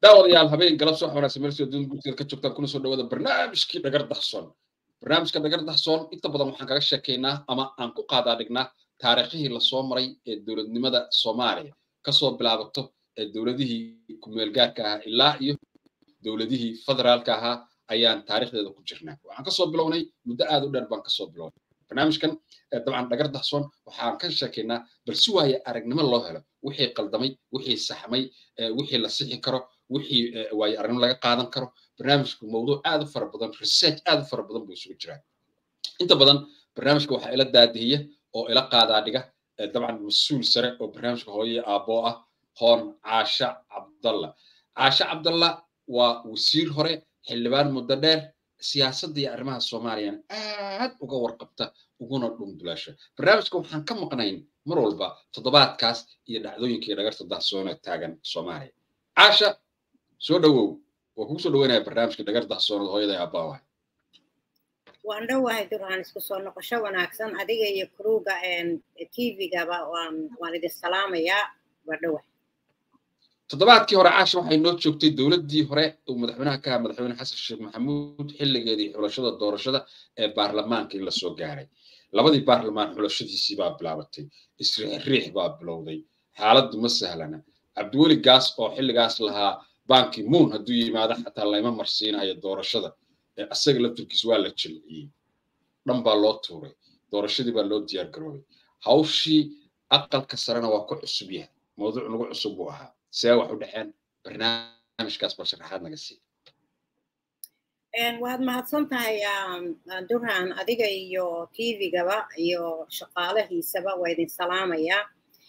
daawadayaal habeen galab soo xawanaagsan meel soo dun gurteed ka joogtaan kuna soo dhawaada barnaamijkii dhagar dahsoon barnaamijka dhagar dahsoon inta badan waxaan kaga sheekaynaa ama aan ku qaadaa dhignaa taariikhihii lasoo maray ee dowladnimada soomaaliya kasoo bilaabato ee dowladihii kumeelgaarka ahaa ilaa iyo dowladihii federaalka ahaa ayaan taariikhdeeda ku jirnaa waxaan kasoo bilownay muddo aad u dheer baan kasoo bilownay barnaamijkan dabcan dhagar dahsoon waxaan ka sheekaynaa bal si waaye aragnimo loo helo wixii qaldamay wixii saxmay wixii la sixi karo wixii waaye aragnimo laga qaadan karo barnaamijku mawduuc aad u fara badan research aad u fara badan buu isugu jiraa inta badan barnaamijka waxaa ila daadihiya oo ila qaadaa dhiga dabcan mas-uul sare oo barnaamijka hooye aaboo ah hoon caasha cabdalla caasha cabdalla waa wasiir hore xildhibaan muddo dheer siyaasadda iyo arrimaha soomaaliyana aad uga warqabta uguna dhundulaasha barnaamijka waxaan ka maqnayn mar walba toddobaadkaas iyo dhacdooyinka iyo dhagarta dahsoona taagan soomaaliya caasha soo dhowow waa kugu soo dhaweynaya barnaamijka dhagar dahsoonada hooyada aabaawahay waan dhowahay duraan isku soo noqosho wanaagsan adiga iyo kruga tvgaba waan waan idin salaamayaa waa dhowahay toddobaadkii hore caasha waxay noo joogtay dowladdii hore uu madaxweynaha ka ahaa madaxweyne xasan sheekh maxamuud xilligeedii xulashada doorashada ee baarlamaanka in lasoo gaaray labadii baarlamaan xulashadiisii baa bilaabatay isriix baa bilowday xaaladdu ma sahlana cabdiweli gaas oo xilligaas lahaa banki moon hadduu yimaado xataa layma marsiinayo doorashada asaga laftirkiis waa la jilciyey dhan baa loo tuuray doorashadii baa loo diyaar garoobay hawshii aqalka sarena waa ku cusub yahay mawduuc nagu cusub buu ahaa see wax u dhexeen barnaamijkaas bal sharaxaad naga sii waad mahadsan tahay duraan adiga iyo tvgaba iyo shaqaalahiisaba waa idin salaamayaa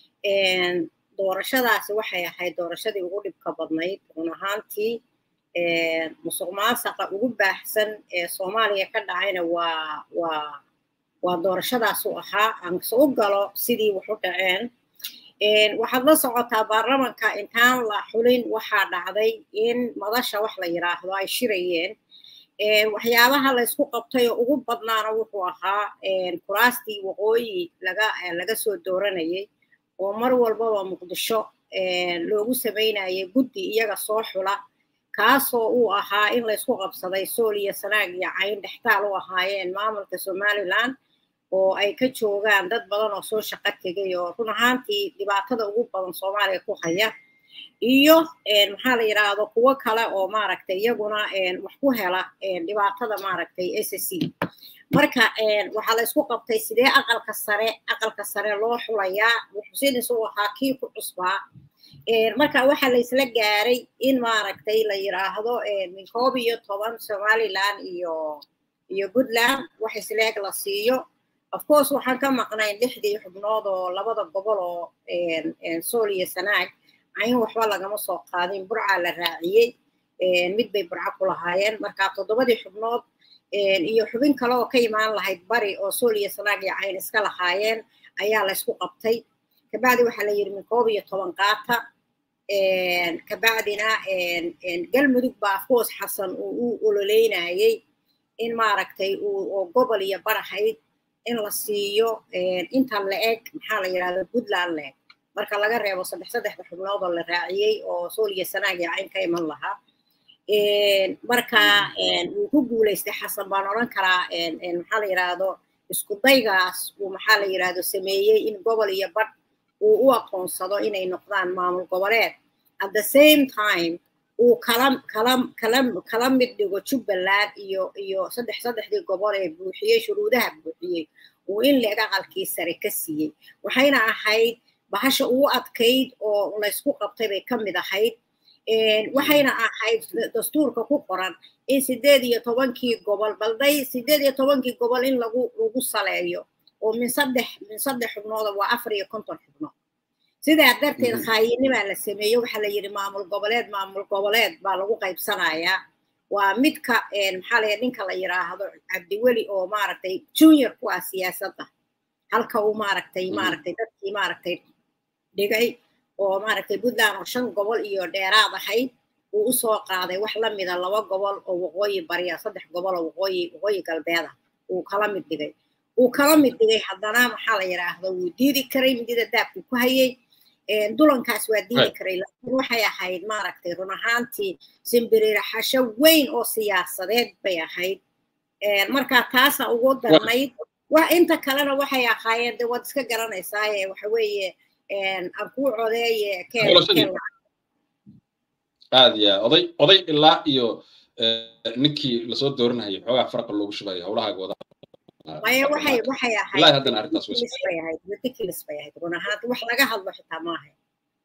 doorashadaasi waxay ahayd doorashadii ugu dhibka badnayd run ahaantii musuq maasaqa ugu baaxsan ee soomaaliya ka dhacayna waa waa waa doorashadaasu ahaa aanse u galo sidii wax u dhaceen waxaad la socotaa baarlamanka intaan la xulin waxaa dhacday in madasha wax la yidhaahdo ay shirayeen waxyaabaha laysku qabtay oo ugu badnaana wuxuu ahaa kuraastii waqooyi laga laga soo dooranayay oo mar walbaba muqdisho loogu samaynayay guddi iyaga soo xula kaasoo uu ahaa in laysku qabsaday sool iyo sanaag iyo cayn dhextaal u ahaayeen maamulka somaliland oo ay ka joogaan dad badan oo soo shaqo tegay oo run ahaantii dhibaatada ugu badan soomaaliya ku haya iyo maxaa la yidhaahdo kuwo kale oo maaragtay iyaguna wax ku hela dhibaatada maaragtay s c marka waxaa la isku qabtay sidee aqalka sare aqalka sare loo xulayaa xusinis uu ahaa kii ku cusbaa marka waxaa la isla gaaray in maaragtay la yidhaahdo min koob iyo toban somaliland iyo iyo puntland wax isleeg la siiyo of course waxaan ka maqnayn lixdii xubnood oo labada gobol oo sool iyo sanaag cayn waxba lagama soo qaadin burcaa la raaciyey mid bay burco ku lahaayeen marka toddobadii xubnood iyo xubin kale oo ka imaan lahayd bari oo sool iyo sanaag iyo cayn iska lahaayeen ayaa la ysku qabtay kabacdi waxaa la yidhi min koob iyo toban qaata kabacdina galmudug baa afcourse xasan uu u ololeynayey in maaragtay oo gobol iyo bar ahayd in la siiyo inta la eg maxaa la yidhahda puntland la eg marka laga reebo saddex saddexda xubnood oo la raaciyey oo sool iyo sanaag iyo cayn ka iman lahaa marka wuu ku guulaystay xasan baan odhan karaa maxaa la yidhaahdo isku daygaas uu maxaa la yidhaahdo sameeyey in gobol iyo badh uu u aqoonsado inay noqdaan maamul goboleed at the same time uu kala kala kala kala mid dhigo jubbaland iyo iyo saddex saddexdii gobol ee buuxiyey shuruudaha buuxiyey uu in leeg aqalkii sare ka siiyey waxayna ahayd bahasha ugu adkayd oo laysku qabtay bay ka mid ahayd waxayna ahayd dastuurka ku qoran in sideed iyo tobankii gobol balday sideed iyo tobankii gobol in lagu lagu saleeyo oo min saddex min saddex xubnooda waa afar iyo konton xubnood sidaa darteed khaayinimaa la sameeyey waxaa la yidhi maamul goboleed maamul goboleed baa lagu qaybsanayaa waa midka maxaa laya ninka la yidhaahdo cabdiweli oo maaragtay junior ku ah siyaasadda halka uu maaragtay maaragtay dadkii maaragtay dhigay oo maaragtay puntland oo shan gobol iyo dheeraad ahayd uu usoo qaaday wax la mida laba gobol oo waqooyi bariya saddex gobol oo waqooyi waqooyi galbeeda uu kala mid dhigay uu kala mid dhigay haddana maxaa la yidhaahdo wuu diidi karay midida daabku ku hayay dulankaas waa diidi karay laakiin waxay ahayd maaragtay run ahaantii simbiriraxasho weyn oo siyaasadeed bay ahayd marka taasa ugu darnayd wax inta kalena waxay ahaayeen de waad iska garanaysaaye waxa weeye aan kuu codeeye aad ya oday oday ilaa iyo ninkii lasoo dooranayay xoogaa farqa loogu shubayo howlahaaga wada maya waxay waxay ilaahi haddana arrintaas bay ahayd ridiculous bay ahayd run ahaanti wax laga hadlo xitaa ma ahayn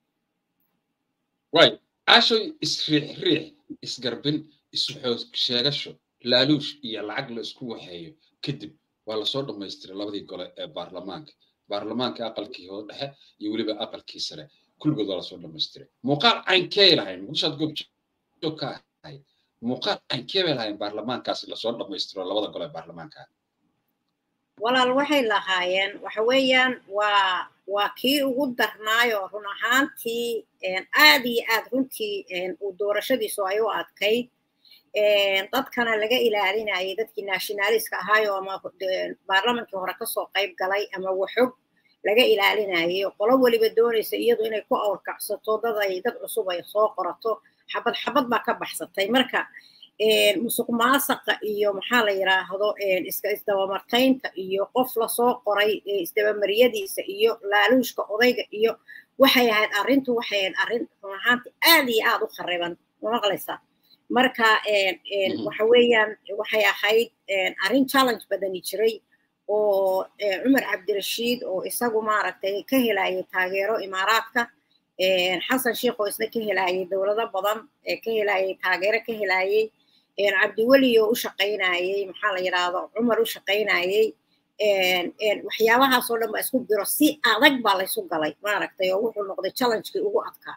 way caashoy isriix riix isgarbin isxoog sheegasho laaluush iyo lacag la isku waxeeyo kadib waa lasoo dhammaystiray labadii gole ee baarlamaanka baarlamaanka aqalkii hoo dhexe iyo weliba aqalkii sare kulligood waa lasoo dhammaystiray muuqaal caynkee lahayn muqdishaad goobjoog ka ahayd muuqaal caynkee bay lahayn baarlamaankaasi lasoo dhammaystiro labada gole ee baarlamaanka walaal waxay lahaayeen waxa weeyaan waa waa kii ugu darnaayo run ahaantii aad iyo aad runtii uu doorashadiisu ay u adkayd dadkana laga ilaalinayay dadkii nationaliska ahaayo ama baarlamankii hore kasoo qayb galay ama waxog laga ilaalinayay qolo weliba doonaysa iyadu inay ku awrkacsato dad ay dad cusub ay soo qorato xabad xabad baa ka baxsatay marka musuq maasaqa iyo maxaa la yidhaahdo iska isdabamartaynta iyo qof lasoo qoray isdabamariyadiisa iyo laaluushka odayga iyo waxay ahayd arrintu waxay ahayd arrin run ahaanti aad iyo aad u khariban maqlaysaa marka waxa weeyaan waxay ahayd arrin challenge badani jiray oo cumar cabdirashiid oo isagu maaragtay ka helayay taageero imaaraadka xasan sheikh oo isna ka helayay dowlado badan ka helayay taageero ka helayay cabdiweli oo u shaqaynayay maxaa la yidhaahdo cumar u shaqaynayay waxyaabahaasoo dhan baa isku biro si adag baa laysu galay maaragtay oo wuxuu noqday challengekii ugu adkaa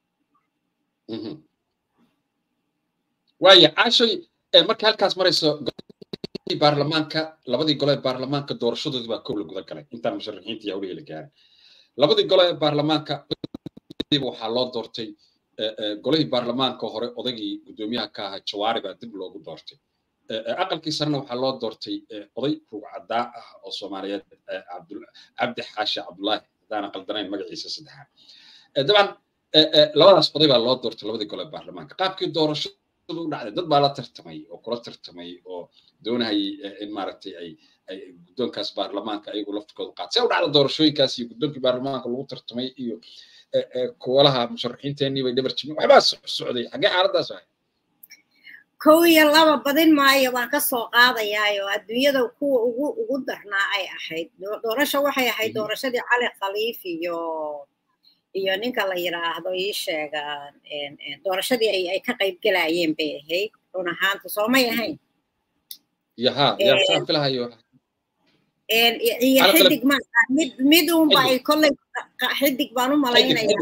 waaya caashoy marka halkaas marayso baarlamaanka labadii gole ee baarlamaanka doorashadoodii baa kow la guda galay intaan musharaxiinta yahwlihii la gaarin labadii gole ee baarlamaanka waxaa loo doortay golihii baarlamaanka hore odaygii guddoomiyaha ka ahaa jawaari baa dib loogu doortay aqalkii sarena waxaa loo doortay oday rugcadaa ah oo soomaaliyeed cabdi xaashi cabdullaahi haddaana qaldanayn magaciisa saddexaad dabcan labadaas oday baa loo doortay labadii gole ee baarlamaanka qaabkii doorashadu u dhacday dad baa la tartamay oo kula tartamay oo doonahayay in maaragtay ay ay guddoonkaas baarlamaanka ayagu laftirkooda qaat see u dhacda doorashooyinkaas iyo guddoonkii baarlamaanka lagu tartamay iyo kuwalaha musharaxiinteenii bay dhabar jimin waxbaa socday xaggee xaaladaas ahay kow iyo laba badin maayo baan ka soo qaadayaayo adduunyada kuwa ugu ugu darnaa ay ahayd doorasho waxay ahayd doorashadii cali khaliif iyo iyo ninka la yidhaahdo ii sheega doorashadii ay ay ka qayb gelayeen bay ahayd run ahaanta soomay ahayn yaha yaa filahayo iyo xidig ma mid mid unba ay kolley xidig baan u malaynaya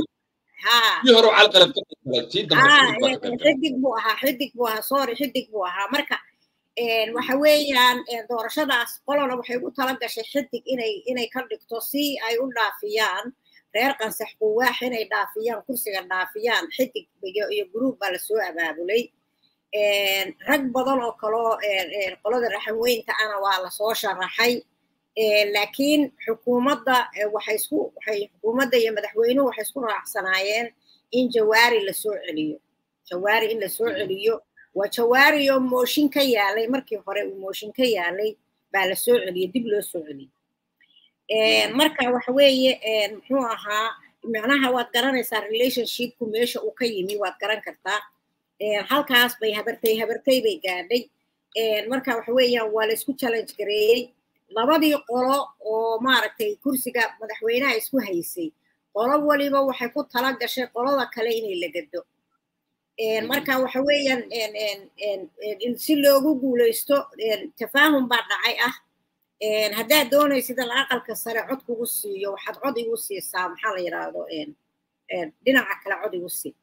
xidig buu ahaa xidig buu ahaa sorry xidig buu ahaa marka waxa weeyaan doorashadaas qolona waxay ugu tala gashay xidig inay inay ka dhigto si ay u dhaafiyaan reer qansax quwaax inay dhaafiyaan kursiga dhaafiyaan xidig iyo gruub baa lasoo abaabulay rag badan oo kaloo qolada raxanweynta ana waa lasoo sharaxay laakiin xukuumadda waxay isku waxay xukuumadda iyo madaxweynuhu waxay isku raacsanaayeen in jawaari lasoo celiyo jawaari in lasoo celiyo waa jawaari oo mooshin ka yaalay markii hore uu mooshin ka yaalay baa lasoo celiyey dib loo soo celiyey marka waxa weeye muxuu ahaa macnaha waad garanaysaa relationshipku meesha uu ka yimi waad garan kartaa halkaas bay habartay habartay bay gaadhay marka waxa weeyaan waa laysku challenge gareeyey labadii qolo oo maaragtay kursiga madaxweynaha isku haysay qolo waliba waxay ku tala gashay qolada kale inay la gado marka waxa weeyaan si loogu guulaysto tafaahum baa dhacay ah haddaad doonaysid in aqalka sare cod kugu siiyo waxaad cod igu siisaa maxaa la yidhaahdo dhinaca kale cod igu sii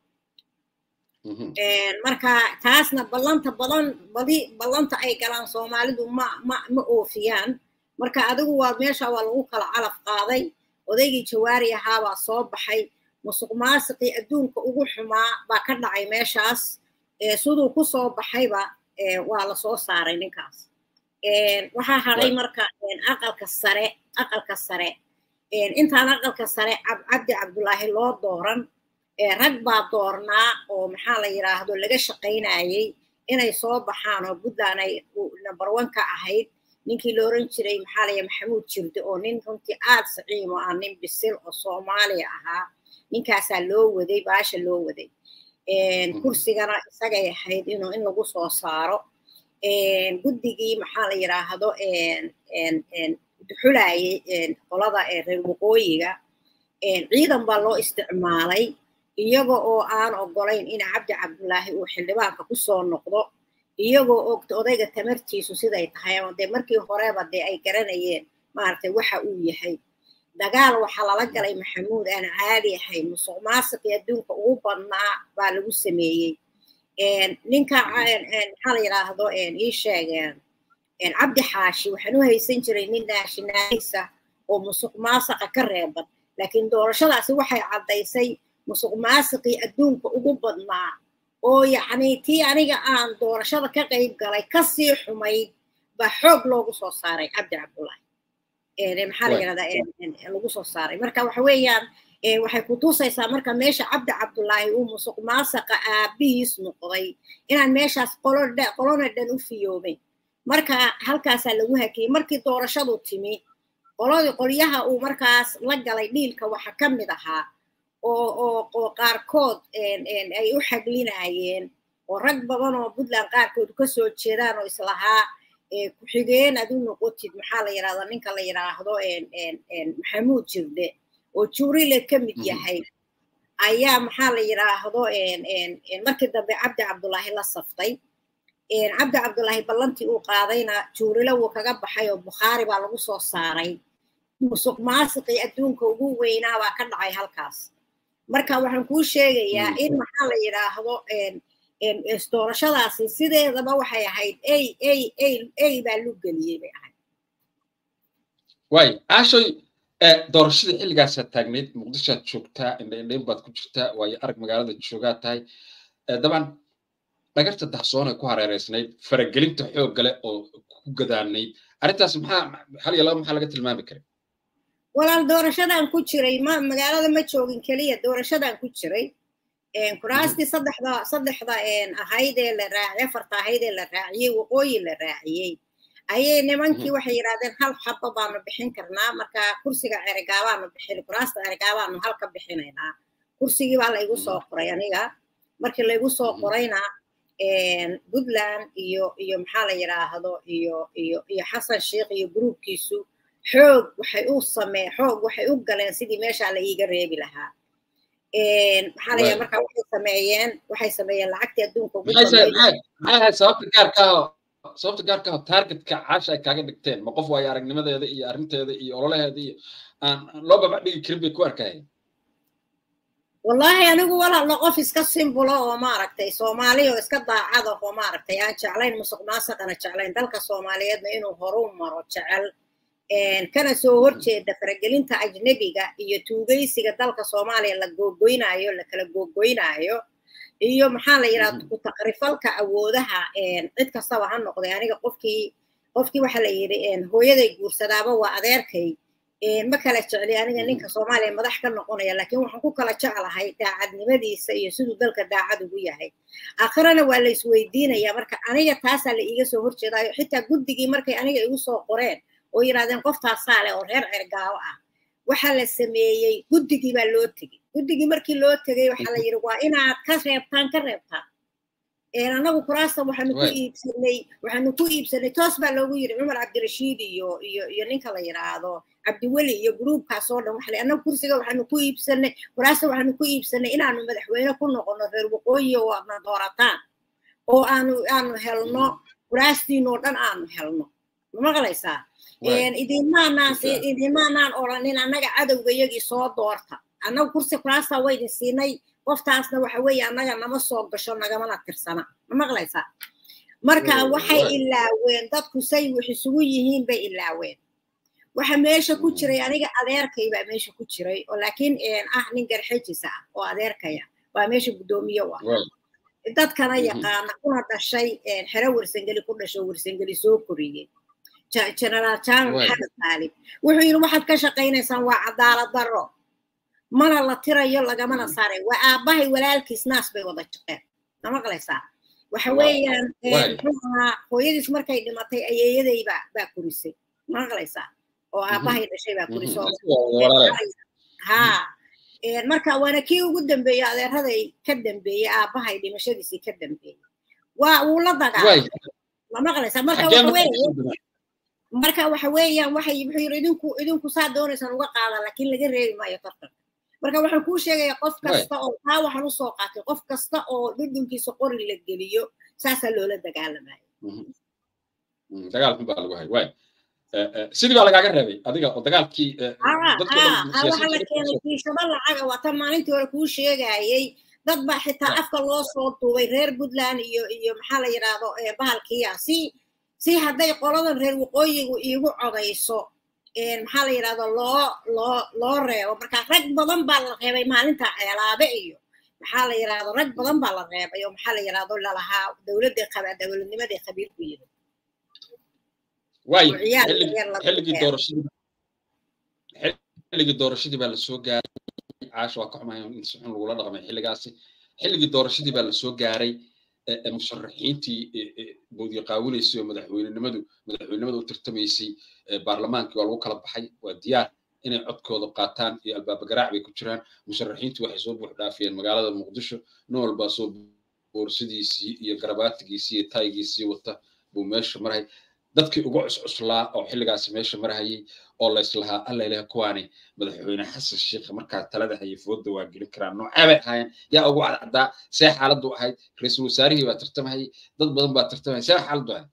marka taasna ballanta badan badi ballanta ay galaan soomaalidu ma ma ma oofiyaan marka adigu waa meesha waa lagu kala calaf qaaday odaygii jawaari ahaabaa soo baxay musuq maasiqii adduunka ugu xumaa baa ka dhacay meeshaas siduu ku soo baxayba waa lasoo saaray ninkaas waxaa hadhay marka aqalka sare aqalka sare intaan aqalka sare cabdi cabdulaahi loo dooran rag baa doornaa oo maxaa la yidhaahdo laga shaqaynayay inay soo baxaan oo puntland ay number one ka ahayd ninkii la oran jiray maxaa la maxamuud jirde oo nin runtii aad saciim oo ah nin bisil oo soomaaliya ahaa ninkaasaa loo waday baasha loo waday kursigana isagay ahayd inuu in lagu soo saaro guddigii maxaa la yidhaahdo duxulayay qolada reer waqooyiga ciidan baa loo isticmaalay iyaga oo aan ogolayn in cabdi cabdulaahi uu xildhibaanka kusoo noqdo iyagoo ogta odayga tamartiisu siday tahay ama dee markii horeba dee ay garanayeen maaragtay waxa uu yahay dagaal waxaa lala galay maxamuud aan caadi ahayn musuq maasiqii adduunka ugu badnaa baa lagu sameeyey ninka maxaa la yidhaahdo ii sheegeen cabdi xaashi waxaan u haysan jiray nin naashinaalisa oo musuq maasaqa ka reeban laakiin doorashadaasi waxay caddaysay musuq maasiqii adduunka ugu badnaa oo yacni tii aniga aan doorashada ka qayb galay kasii xumayd baa xoog loogu soo saaray cabdi cabdullaahi maxaa la yidhahdaa lagu soo saaray marka waxa weeyaan waxay ku tusaysaa marka meesha cabdi cabdullaahi uu musuq maasaqa aabihiis noqday inaan meeshaas qolona dhan u fiyoobayn marka halkaasaa lagu hakiyey markii doorashadu timi qoladii qolyaha uu markaas la galay dhiilka waxa ka mid ahaa oo oo oo qaarkood ay u xaglinayeen oo rag badan oo puntland qaarkood ka soo jeedaan oo islahaa ku-xigeen ad u noqotid maxaa la yidhahdaa ninka la yidhaahdo maxamuud jirde oo juurile ka mid yahay ayaa maxaa la yidhaahdo markii dambe cabdi cabdullaahi la saftay cabdi cabdullaahi ballantii uu qaadayna juurile wuu kaga baxay oo bukhaari baa lagu soo saaray musuq maasiqii adduunka ugu weynaa baa ka dhacay halkaas marka waxaan kuu sheegayaa in maxaa la yidhaahdo doorashadaasi sideedaba waxay ahayd ay ay ay ay baa lu geliyey bay ahayd waay aashoy doorashadii xilligaasaad taagnayd muqdishoad joogtaa indhaindhayn baad ku jirtaa waayo arag magaalada joogaa tahay dabcan dhagarta dahsoonay ku hareereysnayd faragelinta xoog gale oo ku gadaanayd arrintaas maxaa hal iyo laba maxaa laga tilmaami karay walaal doorashadan ku jiray ma magaalada ma joogin keliya doorashadan ku jiray kuraastii saddexda saddexda ahayd ee la raaciyey afarta ahayd ee la raaciyey waqooyi la raaciyey ayay nimankii waxay yidhahdeen hal xaba baanu bixin karnaa marka kursiga cerigaabaanu bixin kuraasta cerigaabaanu hal ka bixinaynaa kursigii baa laygu soo qoray aniga markii laygu soo qorayna puntland iyo iyo maxaa la yidhaahdo iyo iyo iyo xasan sheikh iyo gruubkiisu xoog waxay u samee xoog waxay u galeen sidii meeshaa la iiga reebi lahaa maxaa la marka waxay sameeyeen waxay sameeyeen lacagtii adduunka ugu maxay sababta gaarka sababta gaarka ah targetka caasha ay kaaga dhigteen ma qof waayo aragnimadeeda iyo arrinteeda iyo ololaheeda iyo aan loo babac dhigi karin bay ku arkayeen wallahi anigu walaalo qof iska simbulo oo maaragtay soomaali oo iska daacada oo maaragtay aan jeclayn musuq maasaqana jeclayn dalka soomaaliyeedna inuu horu maro jecel kana soo horjeeda faragelinta ajnebiga iyo tuugaysiga dalka soomaaliya la googoynaayo la kala googoynaayo iyo maxaa la yidhaha ku takrifalka awoodaha cid kastaba ha noqday aniga qofkii qofkii waxaa la yidhi hooyaday guursadaaba waa adeerkay ma kala jecli aniga ninka soomaaliya madax ka noqonaya laakiin waxaan ku kala jeclahay daacadnimadiisa iyo siduu dalka daacad ugu yahay aakhirana waa la isweydiinaya marka aniga taasaa la iiga soo horjeedaayo xitaa guddigii markay aniga igu soo qoreen oo yidhahdeen qoftaasaa leh oo reer cergaawo ah waxaa la sameeyey guddigii baa loo tegey guddigii markii loo tegey waxaa la yidhi waa inaad ka reebtaan ka reebtaan anagu kuraasta waxaanu ku iibsanay waxaanu ku iibsanay toos baa loogu yidhi cumar cabdirashiid iyo iyo iyo ninka la yidhaahdo cabdiweli iyo gruubkaas oo dhan waxa anagu kursiga waxaanu ku iibsanay kuraasta waxaanu ku iibsanay inaanu madaxweyne ku noqono reer waqooyi oo aadna doorataan oo aanu aanu helno kuraastiinoo dhan aanu helno ma maqlaysaa idinmaanaan idinmaanaan odhanin annaga cadowga iyagii soo doorta annaga kursi kuraasta waydin siinay qoftaasna waxa weeye annaga nama soo gasho nagamana tirsana ma maqlaysaa marka waxay ilaaween dadku say wax isugu yihiin bay ilaaween waxa meesha ku jiray aniga adeerkay baa meesha ku jiray oo laakiin ah nin garxejisa ah oo adeerkaya waa meesha guddoomiye u ah dadkana yaqaana kuna dhashay xero wersangeli ku dhasho wersangeli soo koriyey generaal jaamac maxamed qaalib wuxuu yidhi waxaad ka shaqaynaysaan waa cadaalad darro mana la tirayo lagamana saaray waa aabbahay walaalkiis naas bay wada jaqeen ma maqlaysaa waxa weeyaan muxuu ahaa hooyadiis markay dhimatay ayeeyaday baa baa kurisay ma maqlaysaa oo aabbahay dhashay baa kuriso ha marka waana kii ugu dambeeyey adeeraday ka dambeeyey aabbahay dhimashadiisii ka dambeeyey waa wuu la dagaalay ma maqlaysaa marka waxa weeye marka waxa weeyaan waxay wuxuu yidhi idinku idinku saa doonaysaan uga qaadan laakiin laga reebi maayo tartanka marka waxaan kuu sheegaya qof kasta oo taa waxaan usoo qaatay qof kasta oo dhudhunkiisa qori la geliyo saasaa loola dagaalamayo dagaal xun baa lagu hay waay sidii baa lagaaga reebay adiga oo dagaalkii waxa la keenay kiishado lacaga waa tan maalintii hore kuu sheegayey dad baa xitaa afka loo soo duubay reer puntland iyo iyo maxaa la yidhaahdo bahalkiya si si hadday qoladan reer waqooyigu iigu codayso maxaa la yidhahdo loo loo loo reebo marka rag badan baa la reebay maalinta ceelaabe iyo maxaa la yidhahdo rag badan baa la reebay oo maxaa la yidhahdo lalahaa dowladda qaba dowladnimadii qabiilku yidhi waayo xilligii doorashadii xilligii doorashadii baa lasoo gaaray caasha waa ka xumahay in si xun lagula dhaqmay xilligaasi xilligii doorashadii baa lasoo gaaray musharaxiintii boodiya qaawinaysay oo madaxweynenimadu madaxweynenimada u tartamaysay baarlamaankii waa lagu kala baxay waa diyaar inay codkooda qaataan iyo albaaba garaac bay ku jiraan musharaxiintu waxay soo buux dhaafiyeen magaalada muqdisho nin walbaa soo boorsidiisii iyo garabaatigiisii iyo taygiisii wata buu meesha maray dadkii ugu cuscuslaa oo xilligaasi meesha marhayay oo layslahaa alla ilaah kuwaani madaxweyne xasan sheekh markaa talada hayay fooda waa gelin karaan noocee bay ahaayeen yaa ugu cadcaddaa see xaaladdu ahayd ra-iisul wasaarihii baa tartamahayay dad badan baa tartamahayay see xaaladdu ahayd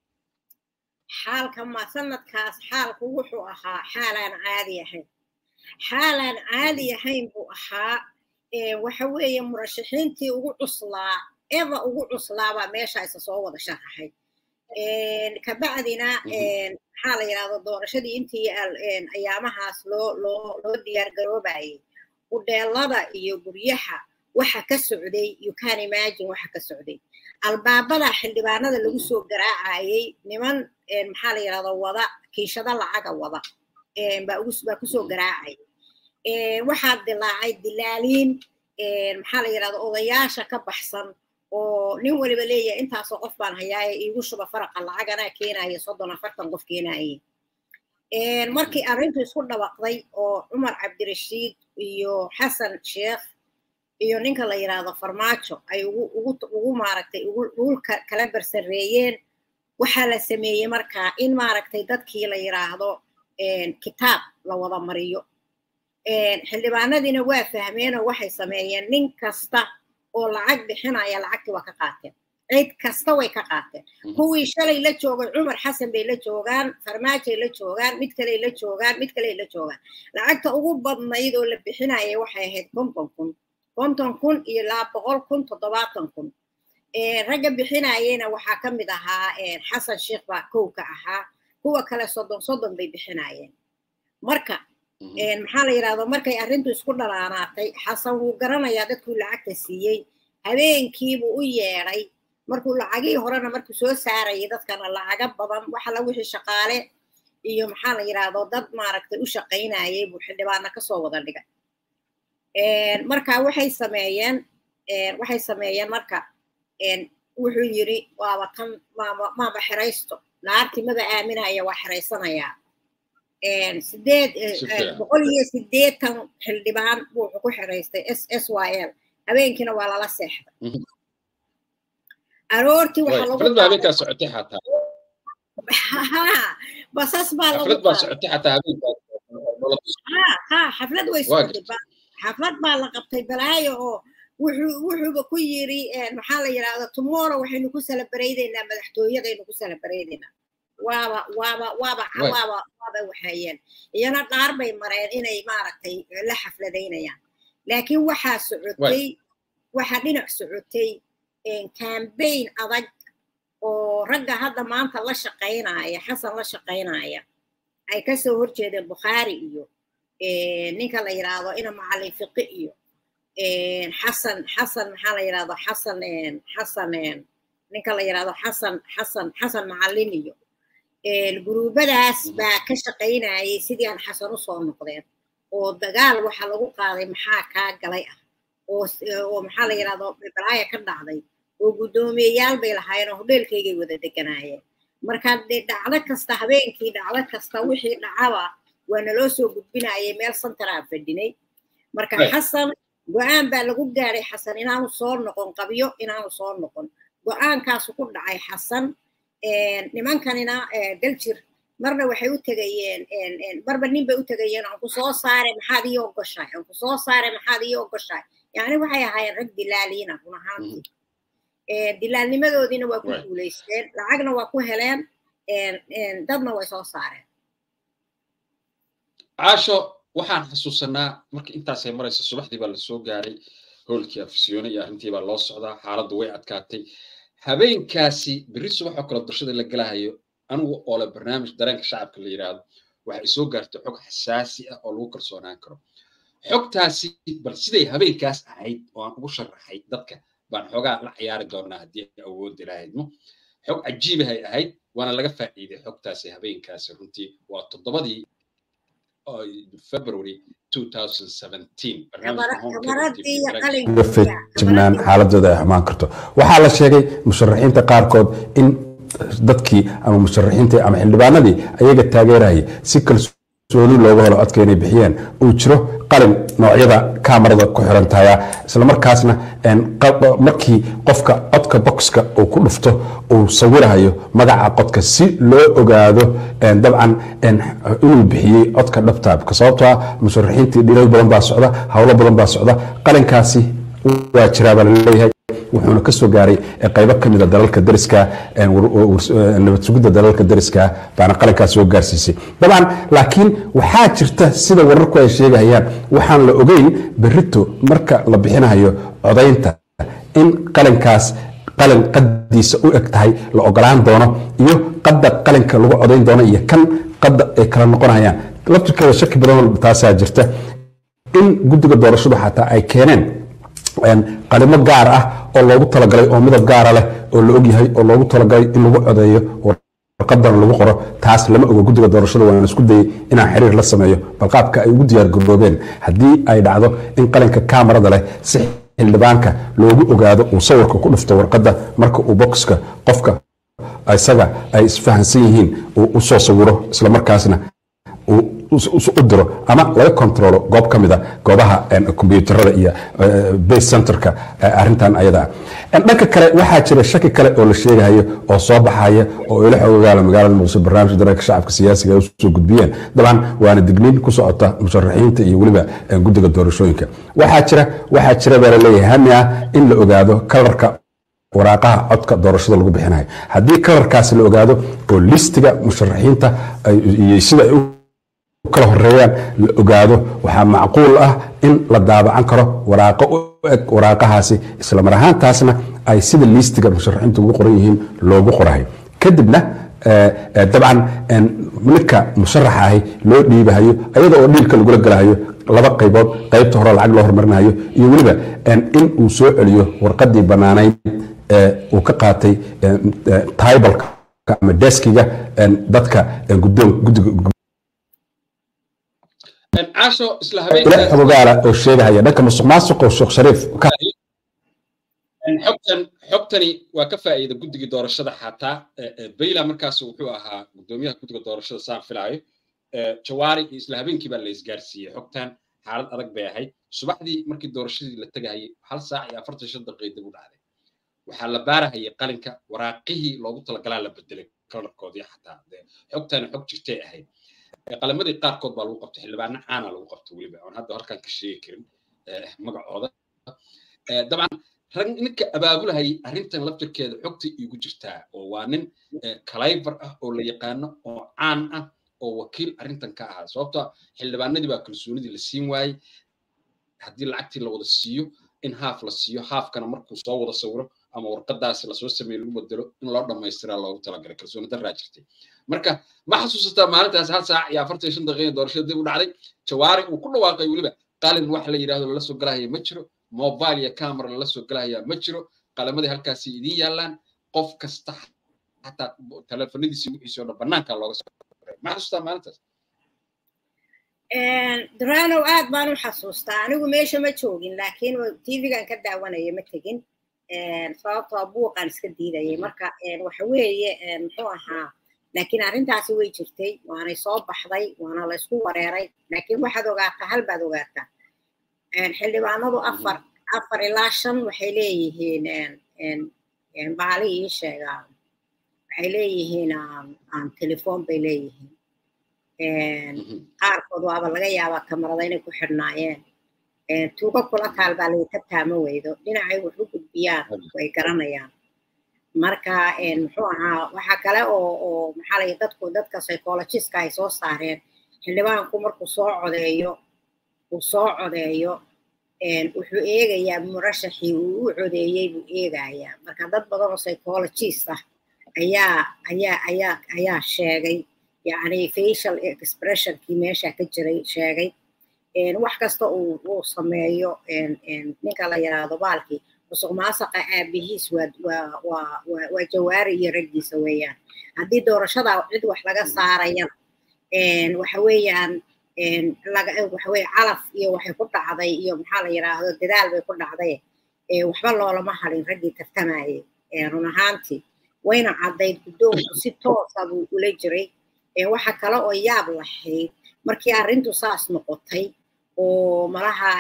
xaalka ma sanadkaas xaalku wuxuu ahaa xaalaan caadi ahayn xaalaan caadi ahayn buu ahaa waxa weeye murashaxiintii ugu cuslaa eba ugu cuslaabaa meesha isa soo wada sharaxay kabacdina maxaa la yidhahdo doorashadii intii ayaamahaas loo loo loo diyaar garoobayay udheelada iyo guryaha waxa ka socday you can imagine waxa ka socday albaabada xildhibaanada lagu soo garaacayay niman maxaa la yidhahdo wada kiishada lacaga wada baa kusoo garaacay waxaa dilaacay dilaaliin maxaa la yidhahdo odayaasha ka baxsan oo nin waliba leeyahay intaasoo qof baan hayaaye iigu shuba faraqa lacaganaa keenaya soddon afartan qof keenaye markii arrintu isku dhawaqday oo cumar cabdirashiid iyo xasan sheekh iyo ninka la yidhaahdo farmaajo ay ugu ugu ugu maaragtay ugu kala barsareeyeen waxaa la sameeyey markaa in maaragtay dadkii la yidhaahdo kitaab la wada mariyo xildhibaanadiina waa fahmeenoo waxay sameeyeen nin kasta oo lacag bixinaya lacagtii waa ka qaateen cid kasta way ka qaateen kuwii shalay la joogay cumar xasan bay la joogaan farmaajay la joogaan mid kaley la joogaan mid kaley la joogaan lacagta ugu badnayd oo la bixinaya waxay ahayd konton kun konton kun iyo laba boqol kun toddobaatan kun ragga bixinayena waxaa ka mid ahaa xasan sheekh baa kow ka ahaa kuwa kale soddon soddon bay bixinayeen marka maxaa la yidhahdo markay arrintu isku dhalaanaatay xasan wuu garanayaa dadkuu lacagta siiyey habeenkiibuu u yeedhay markuu lacagihii horena markuu soo saarayay dadkana lacaga badan waxala wixii shaqaale iyo maxaa la yidhahdo dad maaragtay u shaqaynayay buu xildhibaana kasoo wada dhigay marka waxay sameeyeen waxay sameeyeen marka wuxuu yidhi waaba tan maama maaba xeraysto naartii maba aaminaya waa xeraysanayaa sideed boqol iyo sideetan xildhibaan buu wuxuu ku xiraystay s s y l habeenkiina waa lala seexday aroortii waxaa lagu xaflad baa habeenkaa socotay xataa basas baa lagu xaflad baa socotay xataa habeenkaa ha xaflad way socotay xaflad baa la qabtay balaayo oo wuxuu wuxuuba ku yiri maxaa la yidhahda tomorrow waxaynu ku salabaraydeynaa madaxtooyadaynu ku salabaraydeynaa waaba waaba waaba waaba waaba waxayeen iyana dhaar bay mareen inay maaragtay la xafladaynayaan laakiin waxaa socotay waxaa dhinac socotay cambaign adag oo ragga hadda maanta la shaqaynaya xasan la shaqaynaya ay kasoo horjeedeen bukhaari iyo ninka la yidhaahdo ina macallin fiqi iyo xasan xasan maxaa la yidhahdo xasan xasan ninka la yidhahdo xasan xasan xasan macallin iyo guruubadaas baa ka shaqaynayay sidii aan xasan usoo noqdeen oo dagaal waxa lagu qaaday maxaa kaa galay ah oo maxaa la yidhahdo balaaya ka dhacday oo guddoomiyeyaal bay lahaayeen oo hodheelkaygay wada deganaayeen marka dee dhacdo kasta habeenkii dhacdo kasta wixii dhacaba waa naloo soo gudbinayay meel santaraa fadhinay marka xasan go-aan baa lagu gaaray xasan inaanu soo noqon qabyo inaanu soo noqon go-aankaasu ku dhacay xasan nimankanina daljir marna waxay u tegayeen marba nin bay u tegayeen aan ku soo saaray maxaad ii ogoshahay aan ku soo saaray maxaad ii ogoshahay yani waxay ahaayeen rag dilaaliina run ahaantii dilaalnimadoodiina waa ku guulaysteen lacagna waa ku heleen dadna way soo saareen caasho waxaan xasuusanaa marka intaasay maraysa subaxdii baa lasoo gaaray hoolkii afisyoone iyo arrintii baa loo socdaa xaaladdu way adkaatay habeenkaasi berri subax oo kale doorashada la gelahayo anigu oo le barnaamij dareenka shacabka la yidhaahdo waxay soo gaartay xog xasaasi ah oo lagu kalsoonaan karo xogtaasi bal siday habeenkaas ahayd oo aan ugu sharaxay dadka baan xoogaa la ciyaari doonaa haddii ay awoodi lahaydmo xog cajiibahay ahayd waana laga faa'iiday xogtaasi habeenkaasi runtii waa toddobadii february feejibnaan xaaladooda ay xumaan karto waxaa la sheegay musharaxiinta qaarkood in dadkii ama musharaxiintii ama xildhibaanadii ayaga taageerayay si kalsooni looga helo codka inay bixiyeen uu jiro qalin noocyada kamarada ku xiran tahaya islamarkaasna markii qofka codka boxka uu ku dhufto uu sawirahayo magaca codka si loo ogaado dabcan inuu bixiyey codka dhabtaabka sababtoo ah musharaxiintii dhilal badan baa socda howlo badan baa socda qalinkaasi waa jiraa baa laleeyahay wuxuuna ka soo gaaray qaybo ka mida dalalka dariska nabad sugidda dalalka dariska baana qalinkaas soo gaarsiisay dabcan laakiin waxaa jirta sida wararku ay sheegayaan waxaan la ogeyn berito marka la bixinayo codaynta in qalinkaas qalin qadiisa u eg tahay la ogolaan doono iyo qadda qalinka lagu codayn doono iyo kan qadda ay kala noqonayaan laftirkeeda shaki badan taasaa jirta in guddiga doorashadu xataa ay keeneen qalimo gaar ah oo loogu talagalay oo midab gaara leh oo la ogyahay oo loogu talagalay in lagu codeeyo warqadana lagu qoro taas lama ogo guddiga doorashada waan isku dayay inaan xiriir la sameeyo balqaabka ay ugu diyaar garoobeen haddii ay dhacdo in qalinka kamarada leh si xildhibaanka loogu ogaado uu sawirka ku dhufto warqadda marka uu boxka qofka isaga ay isfahansan yihiin uu u soo sawiro islamarkaasna u diro ama laga kontrolo goob ka mida goobaha kombyuutarada iyo base centerka arintan ayada ah dhanka kale waxaa jira shaki kale oo la sheegahayo oo soo baxaya oo ila xoogaala magaalada muqdisho barnaamijka dareenka shacabka siyaasiga ay usoo gudbiyeen dabcan waana digniin ku socota musharaxiinta iyo weliba guddiga doorashooyinka waxaa jira waxaa jira baa laleeyahay hami ah in la ogaado kalarka waraaqaha codka doorashada lagu bixinayo haddii kalarkaasi la ogaado oo listiga musharaxiinta iyo sida ay kala horeeyaan la ogaado waxaa macquul ah in la daabacan karo waraaqo u eg waraaqahaasi islamar ahaantaasna ay sida liistiga musharaxiintu ugu qoran yihiin loogu qorahay kadibna dabcan ninka musharaxa ahi loo dhiibahayo ayada oo dhiilka lagula galahayo laba qaybood qaybta hore lacag loo hormarinayo iyo weliba in uu soo celiyo warqadii bannaanayd uu ka qaatay taibalka ama deskiga dadka guddiga caasho isla habeenkaogaala oo sheegahaya dhanka musuq maasuqa sheekh shariif xogtan xogtani waa ka faa'iida guddigii doorashada xataa bayla markaas wuxuu ahaa gudoomiyaha guddiga doorashada saan filaayo jawaari iyo isla habeenkii baa la isgaarsiiyey xogtan xaalad adag bay ahayd subaxdii markii doorashadii la tegahayay hal saac iyo afartan shan daqiiqa dib u dhacday waxaa la baarahayay qalinka waraaqihii loogu talagalaa la bedelay kalarkoodii xataa xogtani xog jirtay ahayd qalamadii qaarkood baa lagu qabtay xildhibaano caana lagu qabtay weliba oon hadda halkan ka sheegi karin magacooda dabcan rag ninka abaabulahayay arrintan laftirkeeda xogta iigu jirtaa oo waa nin kalaybar ah oo la yaqaano oo caan ah oo wakiil arrintan ka ahaa sababtoo xildhibaanadii baa kalsoonidii la siin waayey haddii lacagtii la wada siiyo in haaf la siiyo haafkana markuu soo wada sawiro ama warqadaasi lasoo sameeye lagu bedelo in loo dhammaystiraa loogu talagalay kalsooni daraa jirtay marka ma xasuusataa maalintaas hal saac iyo afartan shan daqiiqa doorashada dib u dhacday jawaari uu ku dhawaaqay weliba qalin wax la yidhahdo lala soo galahaya ma jiro mobile iyo camera lala soo galahaya ma jiro qalamadii halkaasi idiin yaallaan qof kasta xataa telefonadiisii wixiisii oo dhan banaanka looga soo ma xasuustaa maalintaas duranow aad baan u xasuustaa anigu meesha ma joogin laakiin tvgan ka daawanaya ma tegin sababtoo buuqaan iska diidayay marka waxa weeye muxuu ahaa laakiin arrintaasi way jirtay waanay soo baxday waana la isku wareeray laakiin waxaad ogaataa hal baad ogaataa xildhibaanadu afar afar ilaa shan waxay leeyihiin baali ii sheegaa waxay leeyihiin telefoon bay leeyihiin qaarkood waaba laga yaabaa kamarada inay ku xidhnaayeen tuugo kula taal baa laga taama weydo dhinacay wax u gudbiyaan way garanayaan marka muxuu ahaa waxa kale oo oo maxaa lay dadku dadka psychologistka ay soo saareen xildhibaanku markuu soo codeeyo uu soo codeeyo wuxuu eegayaa murashaxii uu u codeeyey buu eegayaa marka dad badan oo psychologist ah ayaa ayaa ayaa ayaa sheegay yacni facial expressionkii meesha ka jiray sheegay wax kasta uu uu sameeyo ninka la yidhaahdo baalkii musuq maasaqa aabihiis waa waa waa waa waa jawaari iyo raggiisa weeyaan haddii doorashada cid wax laga saarayana waxa weeyaan laga waxa weye calaf iyo waxay ku dhacday iyo maxaa la yidhaahdo dadaal bay ku dhacday waxba loolama hadin raggii tartamayay run ahaantii wayna caddayd guddoonku si toosa buu ula jiray waxa kale oo yaab lahayd markii arrintu saas noqotay oo malaha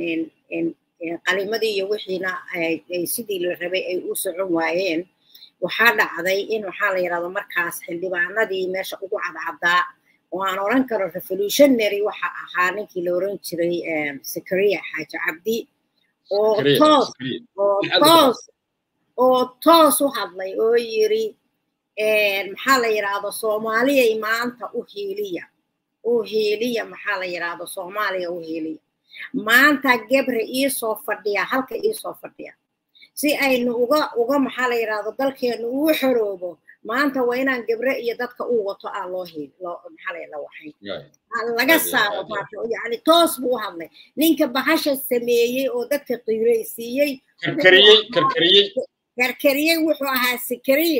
qalimadii iyo wixiina sidii la rabay ay u socon waayeen waxaa dhacday in waxaa la yidhahdo markaas xildhibaanadii meesha ugu cadcaddaa oo aan oran karo revolutionary waxa ahaa ninkii la oran jiray sakaria xaaji cabdi oo toos oo toos oo toos u hadlay oo yiri maxaa la yidhaahdo soomaaliyay maanta u hiiliya u hiiliya maxaa la yidhaahdo soomaaliya u hiiliya maanta gebre iisoo fadhiya halka iisoo fadhiya si aynu uga uga maxaa la yidhaahdo dalkeenu uu xoroobo maanta waa inaan gebre iyo dadka uu wato aan loo hiil loo maxaa la la waxayn laga saaro maanta yani toos buu u hadlay ninka bahasha sameeyey oo dadka qiiraysiiyey karkariyey karkariyey karkariyey wuxuu ahaa sikariye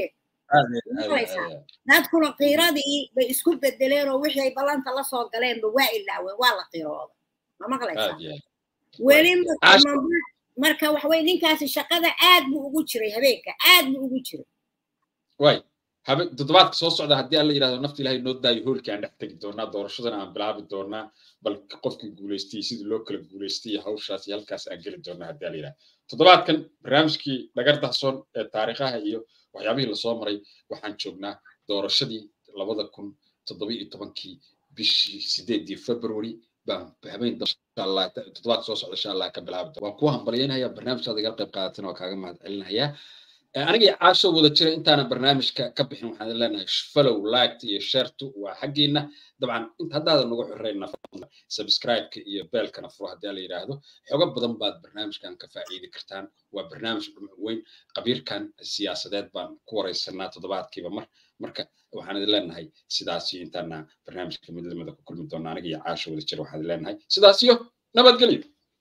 dadkuna qiiradii bay isku bedeleen oo wixii ay ballanta la soo galeenba waa ilaaween waa la qiirooda ma maqlaysaa weli marka waxa weye ninkaasi shaqada aad buu ugu jiray habeenka aad buu ugu jiray way habe toddobaadka soo socda haddii alla yidhahdo nafta ilaahay noo daayo hoolkii aan dhex tegi doonaa doorashadana aan bilaabi doonaa bal qofkii guulaystay sidii loo kala guulaystay iyo hawshaas iyo halkaas aan geli doonaa haddii alla yidhahdo toddobaadkan barnaamijkii dhagar dahsoon ee taariikhaha iyo waxyaabihii lasoo maray waxaan joognaa doorashadii labada kun toddoba iyo tobankii bishii sideedii february baan habeen toddobaadka soo socda insha allah ka bilaabi waan ku hambalyaynaya barnaamijkaada igala qayb qaadatin waa kaaga mahad celinayaa aniga caasho wada jira intaanan barnaamijka ka bixin waxaan leenahay follow liked iyo shartu waa xaggiina dabcan inta haddaadan nagu xoreyna subscribe-ka iyo beelkana furo haddii la yidhaahdo xogo badan baad barnaamijkan ka faa'iidi kartaan waa barnaamij dhumuc weyn qabiirkan siyaasadeed baan ku wareysanaa toddobaadkiiba mar marka waxaan idin leenahay sidaas iyo intaana barnaamijka mid lamida ku kulmi doona aniga iyo caasho wada jira waxaan idin leenahay sidaas iyo nabadgelyo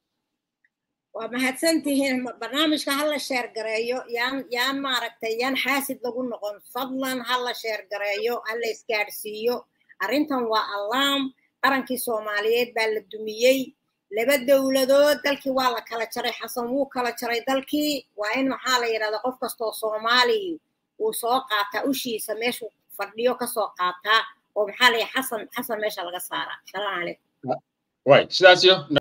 waa mahadsantihiin barnaamijka ha la sheer gareeyo yaan yaan maaragtay yaan xaasid lagu noqon fadlan ha la sheer gareeyo ha la isgaadhsiiyo arrintan waa allaam qarankii soomaaliyeed baa la dumiyey laba dowladood dalkii waa la kala jaray xasan wuu kala jaray dalkii waa in maxaa la yidhahda qof kastoo soomaali uu soo qaataa ushiisa meeshuu fadhiyo kasoo qaataa oo maxaa la xasan xasan meesha laga saaraa salaamu calaykum way sidaas iyo